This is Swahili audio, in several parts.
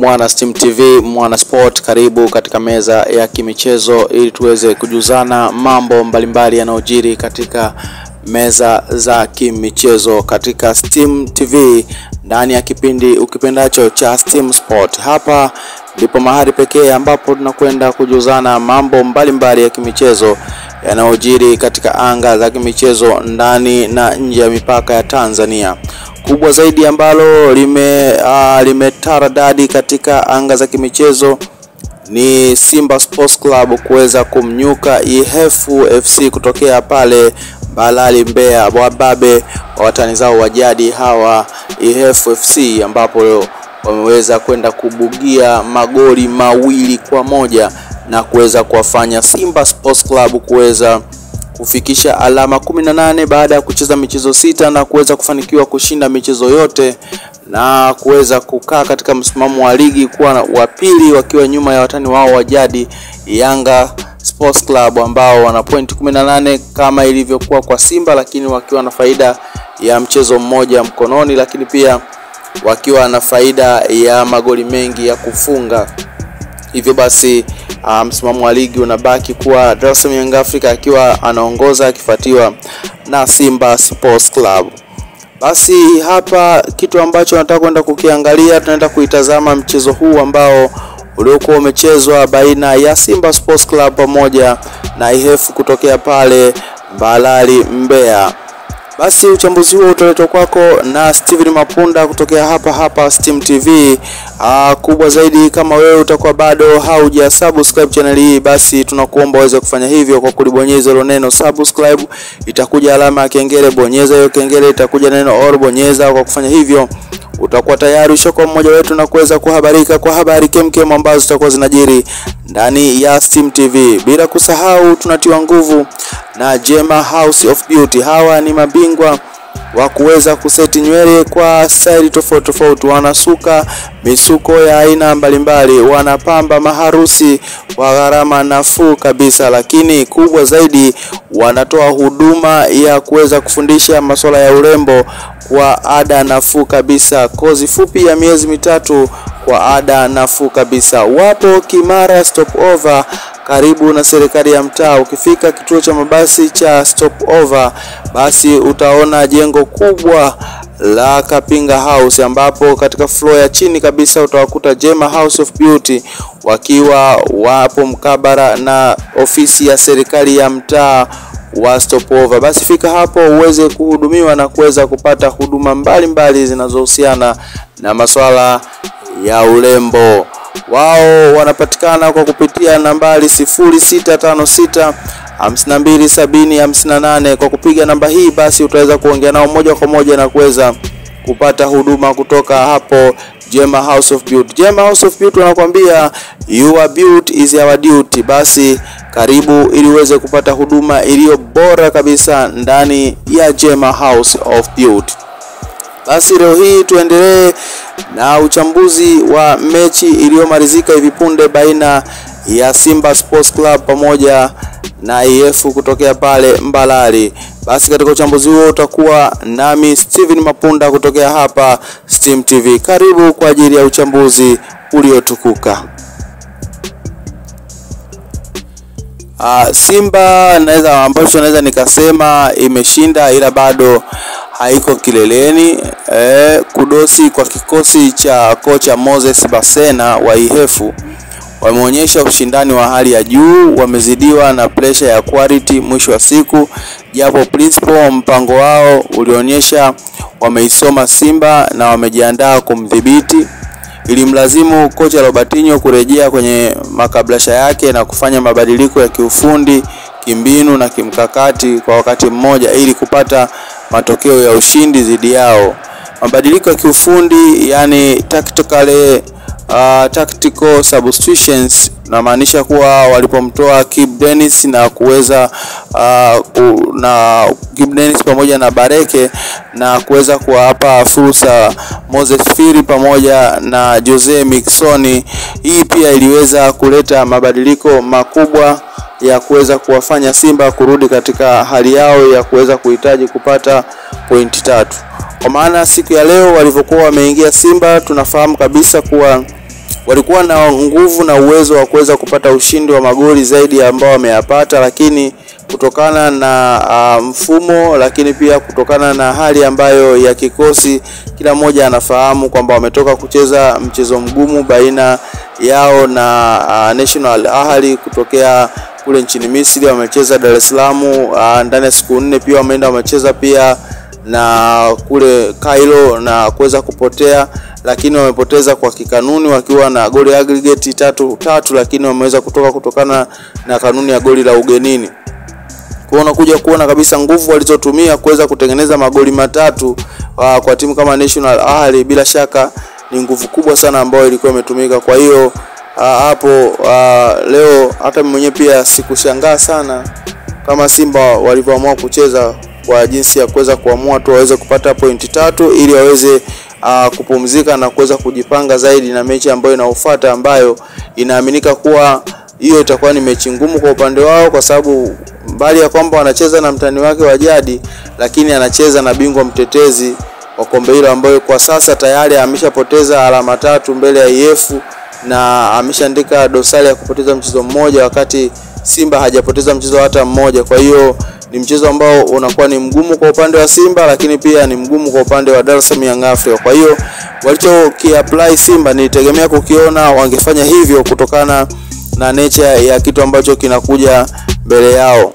mwana Steam TV, mwana sport, karibu katika meza ya kimichezo ili tuweze kujuzana mambo mbalimbali yanayojiri katika meza za kimichezo katika Steam TV ndani ya kipindi ukipendacho cha Steam Sport. Hapa ndipo mahali pekee ambapo tunakwenda kujuzana mambo mbalimbali mbali ya kimichezo yanayojiri katika anga za kimichezo ndani na nje ya mipaka ya Tanzania. Kubwa zaidi ambalo lime uh, limetaradadi katika anga za kimichezo ni Simba Sports Club kuweza kumnyuka Ihefu FC kutokea pale Balali Mbeya, wababe wa watani zao wa jadi hawa Ihefu FC, ambapo leo wameweza kwenda kubugia magoli mawili kwa moja na kuweza kuwafanya Simba Sports Club kuweza kufikisha alama 18 baada ya kucheza michezo sita na kuweza kufanikiwa kushinda michezo yote na kuweza kukaa katika msimamo wa ligi kuwa wa pili wakiwa nyuma ya watani wao wa jadi Yanga Sports Club ambao wana point 18 kama ilivyokuwa kwa Simba, lakini wakiwa na faida ya mchezo mmoja mkononi, lakini pia wakiwa na faida ya magoli mengi ya kufunga. Hivyo basi uh, msimamo wa ligi unabaki kuwa Dar es Salaam Young Africa akiwa anaongoza akifuatiwa na Simba Sports Club. Basi hapa kitu ambacho nataka kwenda kukiangalia, tunaenda kuitazama mchezo huu ambao uliokuwa umechezwa baina ya Simba Sports Club pamoja na Ihefu kutokea pale Mbalali Mbeya. Basi uchambuzi huo utaletwa kwako na Steven Mapunda kutokea hapa hapa Steam TV. Aa, kubwa zaidi kama wewe utakuwa bado hauja subscribe channel hii, basi tunakuomba uweze kufanya hivyo kwa kulibonyeza hilo neno subscribe. Itakuja alama ya kengele, bonyeza hiyo kengele, itakuja neno all, bonyeza. Kwa kufanya hivyo utakuwa tayari ushakuwa mmoja wetu na kuweza kuhabarika kwa habari kemkem ambazo zitakuwa zinajiri ndani ya Steam TV. Bila kusahau tunatiwa nguvu na Jema House of Beauty. Hawa ni mabingwa wa kuweza kuseti nywele kwa staili tofauti tofauti, wanasuka misuko ya aina mbalimbali, wanapamba maharusi kwa gharama nafuu kabisa, lakini kubwa zaidi wanatoa huduma ya kuweza kufundisha masuala ya urembo kwa ada nafuu kabisa, kozi fupi ya miezi mitatu kwa ada nafuu kabisa. Wapo Kimara Stopover karibu na serikali ya mtaa. Ukifika kituo cha mabasi cha Stopover, basi utaona jengo kubwa la Kapinga House, ambapo katika floor ya chini kabisa utawakuta Jema House of Beauty wakiwa wapo mkabara na ofisi ya serikali ya mtaa wa Stopover. Basi fika hapo uweze kuhudumiwa na kuweza kupata huduma mbalimbali zinazohusiana na masuala ya urembo. Wao wanapatikana kwa kupitia nambari 0656 527058. Kwa kupiga namba hii, basi utaweza kuongea nao moja kwa moja na kuweza kupata huduma kutoka hapo Jema House of Beauty. Jema House of Beauty wanakuambia your beauty is our duty. Basi karibu ili uweze kupata huduma iliyo bora kabisa ndani ya Jema House of Beauty. Basi leo hii tuendelee na uchambuzi wa mechi iliyomalizika hivi punde baina ya Simba Sports Club pamoja na IF kutokea pale Mbalali. Basi katika uchambuzi huo utakuwa nami Steven Mapunda kutokea hapa Steam TV. Karibu kwa ajili ya uchambuzi uliotukuka. Uh, Simba naweza ambacho naweza nikasema imeshinda ila bado haiko kileleni. Eh, kudosi kwa kikosi cha kocha Moses Basena wa Ihefu wameonyesha ushindani wa hali ya juu, wamezidiwa na presha ya quality mwisho wa siku, japo principal mpango wao ulionyesha wameisoma Simba na wamejiandaa kumdhibiti. Ilimlazimu kocha Robertinho kurejea kwenye makablasha yake na kufanya mabadiliko ya kiufundi, kimbinu na kimkakati kwa wakati mmoja ili kupata matokeo ya ushindi dhidi yao. Mabadiliko ya kiufundi yani tactically Uh, tactical substitutions namaanisha kuwa walipomtoa Kip Dennis na kuweza uh, na Kip Dennis pamoja na Bareke na kuweza kuwapa fursa Moses Firi pamoja na Jose Miquissone. Hii pia iliweza kuleta mabadiliko makubwa ya kuweza kuwafanya Simba kurudi katika hali yao ya kuweza kuhitaji kupata pointi tatu. Kwa maana siku ya leo walivyokuwa wameingia Simba, tunafahamu kabisa kuwa walikuwa na nguvu na uwezo wa kuweza kupata ushindi wa magoli zaidi ya ambao wameyapata, lakini kutokana na uh, mfumo lakini pia kutokana na hali ambayo ya kikosi, kila mmoja anafahamu kwamba wametoka kucheza mchezo mgumu baina yao na uh, National Ahli kutokea kule nchini Misri. Wamecheza Dar es Salaam uh, ndani ya siku nne, pia wameenda wamecheza pia na kule Cairo na kuweza kupotea, lakini wamepoteza kwa kikanuni wakiwa na goli aggregate tatu tatu, lakini wameweza kutoka kutokana na kanuni ya goli la ugenini. Kwa unakuja kuona kabisa nguvu walizotumia kuweza kutengeneza magoli matatu uh, kwa timu kama National Ahli, bila shaka ni nguvu kubwa sana ambayo ilikuwa imetumika. Kwa hiyo uh, hapo uh, leo hata mimi mwenyewe pia sikushangaa sana kama Simba walivyoamua kucheza kwa jinsi ya kuweza kuamua tu waweze kupata pointi tatu ili waweze uh, kupumzika na kuweza kujipanga zaidi na mechi ambayo inaofuata ambayo inaaminika kuwa hiyo itakuwa ni mechi ngumu kwa upande wao, kwa sababu mbali ya kwamba wanacheza na mtani wake wa jadi, lakini anacheza na bingwa mtetezi wa kombe hilo ambayo kwa sasa tayari ameshapoteza alama tatu mbele ya IF na ameshaandika dosari ya kupoteza mchezo mmoja, wakati Simba hajapoteza mchezo hata mmoja. Kwa hiyo ni mchezo ambao unakuwa ni mgumu kwa upande wa Simba, lakini pia ni mgumu kwa upande wa Dar es Salaam Young Africa. Kwa hiyo walichokiapply Simba nilitegemea kukiona wangefanya hivyo kutokana na nature ya kitu ambacho kinakuja mbele yao.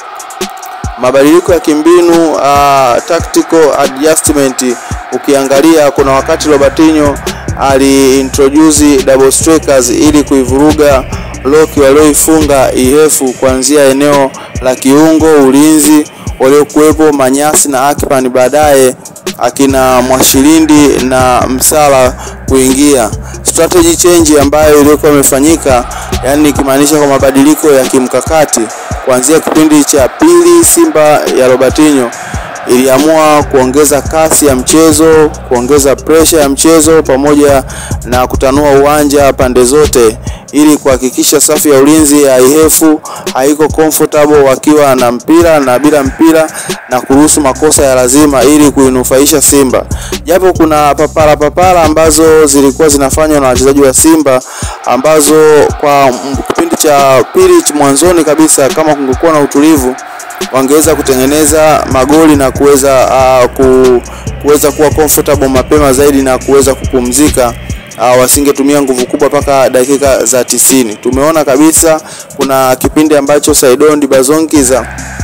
Mabadiliko ya kimbinu uh, tactical adjustment, ukiangalia kuna wakati Robertinho aliintroduce double strikers ili kuivuruga loki walioifunga IF kuanzia eneo la kiungo ulinzi waliokuwepo Manyasi na Akpan, baadaye akina Mwashilindi na Msala kuingia. Strategy change ambayo iliyokuwa imefanyika, yani nikimaanisha kwa mabadiliko ya kimkakati kuanzia kipindi cha pili, Simba ya Robertinho iliamua kuongeza kasi ya mchezo, kuongeza pressure ya mchezo pamoja na kutanua uwanja pande zote ili kuhakikisha safu ya ulinzi ya IF haiko comfortable wakiwa na mpira na bila mpira na kuruhusu makosa ya lazima ili kuinufaisha Simba. Japo kuna papara papara ambazo zilikuwa zinafanywa na wachezaji wa Simba ambazo kwa kipindi cha pili mwanzoni kabisa, kama kungekuwa na utulivu wangeweza kutengeneza magoli na kuweza uh, ku, kuweza kuwa comfortable mapema zaidi na kuweza kupumzika. Uh, wasingetumia nguvu kubwa mpaka dakika za tisini. Tumeona kabisa kuna kipindi ambacho Saidon Dibazonkiza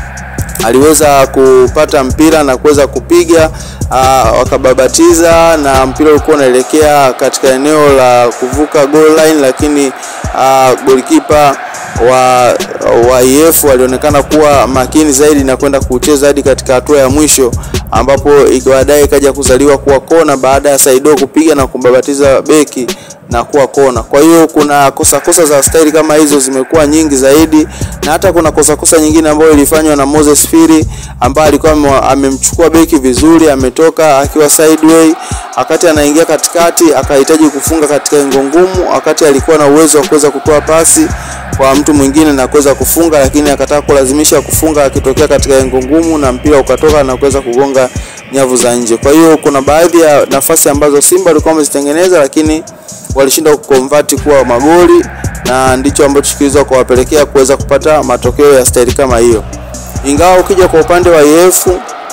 aliweza kupata mpira na kuweza kupiga uh, wakababatiza na mpira ulikuwa unaelekea katika eneo la kuvuka goal line, lakini uh, golikipa wa wa IF walionekana kuwa makini zaidi na kwenda kucheza hadi katika hatua ya mwisho ambapo baadaye ikaja kuzaliwa kuwa kona baada ya Saido kupiga na kumbabatiza beki na kuwa kona. Kwa hiyo kuna kosa kosa za staili kama hizo zimekuwa nyingi zaidi, na hata kuna kosa kosa nyingine ambayo ilifanywa na Moses Firi ambaye alikuwa amemchukua beki vizuri, ametoka akiwa sideway, wakati anaingia katikati akahitaji kufunga katika engo ngumu, wakati alikuwa na uwezo wa kuweza kutoa pasi kwa mtu mwingine na kuweza kufunga, lakini akataka kulazimisha kufunga akitokea katika engo ngumu na mpira ukatoka na kuweza kugonga nyavu za nje. Kwa hiyo kuna baadhi ya nafasi ambazo Simba walikuwa wamezitengeneza, lakini walishindwa kukonvert kuwa magoli, na ndicho ambacho kiliweza kuwapelekea kuweza kupata matokeo ya staili kama hiyo. Ingawa ukija kwa upande wa IF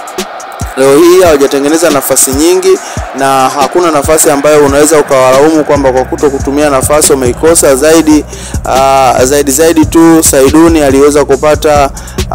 leo hii hawajatengeneza nafasi nyingi na hakuna nafasi ambayo unaweza ukawalaumu kwamba kwa kuto kutumia nafasi wameikosa zaidi. Uh, zaidi zaidi tu Saiduni aliweza kupata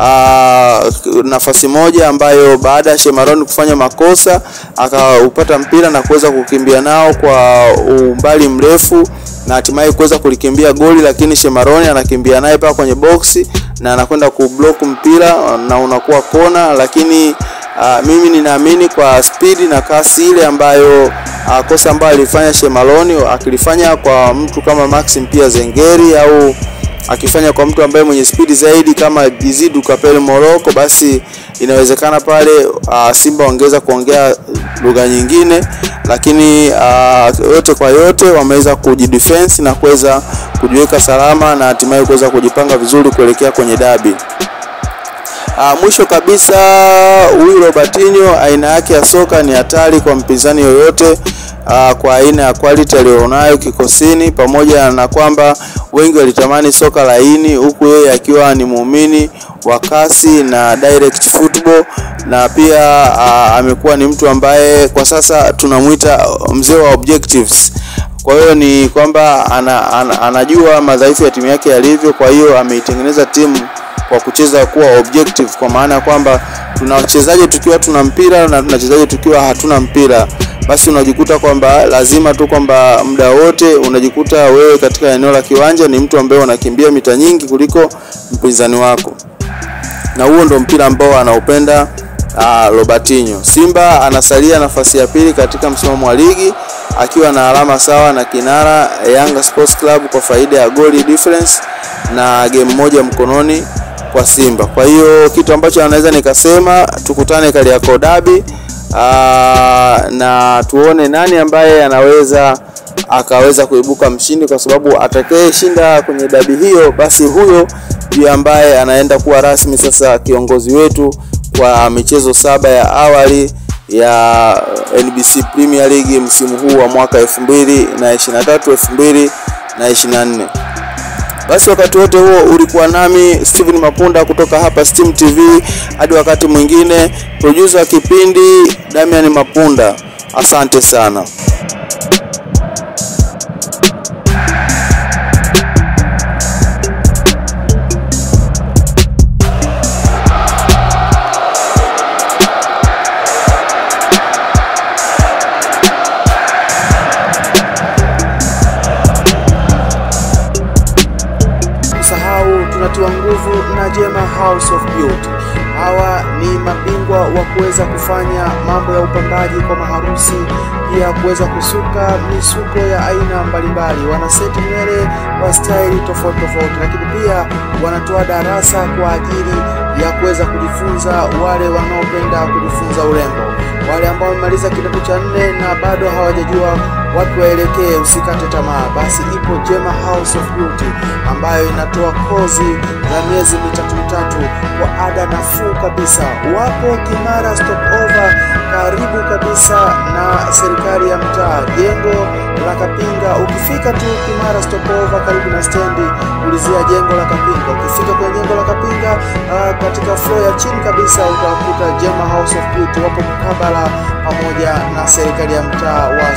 uh, nafasi moja ambayo baada ya Shemaroni kufanya makosa akaupata mpira na kuweza kukimbia nao kwa umbali mrefu na hatimaye kuweza kulikimbia goli, lakini Shemaroni anakimbia naye paka kwenye boksi na anakwenda kublock mpira na unakuwa kona, lakini Uh, mimi ninaamini kwa spidi na kasi ile ambayo uh, kosa ambayo alifanya Shemaloni akilifanya kwa mtu kama Maxim pia Zengeri au akifanya kwa mtu ambaye mwenye spidi zaidi kama Dizidu Kapel Morocco, basi inawezekana pale uh, Simba wangeweza kuongea lugha nyingine, lakini uh, yote kwa yote wameweza kujidefense na kuweza kujiweka salama na hatimaye kuweza kujipanga vizuri kuelekea kwenye dabi. Uh, mwisho kabisa huyu Robertinho aina yake ya soka ni hatari kwa mpinzani yoyote. uh, kwa aina ya quality aliyonayo kikosini, pamoja na kwamba wengi walitamani soka laini, huku yeye akiwa ni muumini wa kasi na direct football, na pia uh, amekuwa ni mtu ambaye kwa sasa tunamwita mzee wa objectives. Kwa hiyo ni kwamba ana, ana, anajua madhaifu ya timu yake yalivyo, kwa hiyo ameitengeneza timu kwa kucheza kuwa objective, kwa maana ya kwamba tuna wachezaji tukiwa tuna mpira na tunachezaji tukiwa hatuna mpira, basi unajikuta kwamba lazima tu kwamba muda wote unajikuta wewe katika eneo la kiwanja ni mtu ambaye unakimbia mita nyingi kuliko mpinzani wako, na huo ndo mpira ambao anaupenda uh, Robertinho. Simba anasalia nafasi ya pili katika msimamo wa ligi akiwa na alama sawa na kinara Yanga Sports Club kwa faida ya goli difference na game moja mkononi kwa Simba. Kwa hiyo kitu ambacho anaweza nikasema tukutane Kariakoo Derby na tuone nani ambaye anaweza akaweza kuibuka mshindi, kwa sababu atakayeshinda kwenye dabi hiyo, basi huyo ndiye ambaye anaenda kuwa rasmi sasa kiongozi wetu kwa michezo saba ya awali ya NBC Premier League msimu huu wa mwaka 2023 2024. Basi wakati wote huo ulikuwa nami Steven Mapunda kutoka hapa Steam TV. Hadi wakati mwingine, producer wa kipindi Damian Mapunda. Asante sana. tunatiwa nguvu na Jema House of Beauty. Hawa ni mabingwa wa kuweza kufanya mambo ya upambaji kwa maharusi, pia kuweza kusuka misuko ya aina mbalimbali. Wana seti nywele wa staili tofauti tofauti, lakini pia wanatoa darasa kwa ajili ya kuweza kujifunza wale wanaopenda kujifunza urembo, wale ambao wamemaliza kidato cha nne na bado hawajajua wapi waelekee, usikate tamaa. Basi ipo Jema House of Beauty ambayo inatoa kozi za miezi mitatu mitatu kwa ada nafuu kabisa. Wapo Kimara Stopover, karibu kabisa na serikali ya mtaa, jengo la Kapinga. Ukifika tu Kimara Stopover, karibu na stendi, ulizia jengo la Kapinga. Ukifika kwenye jengo la Kapinga, uh, katika floor ya chini kabisa utakuta Jema House of Beauty, wapo mkabala pamoja na serikali ya mtaa wa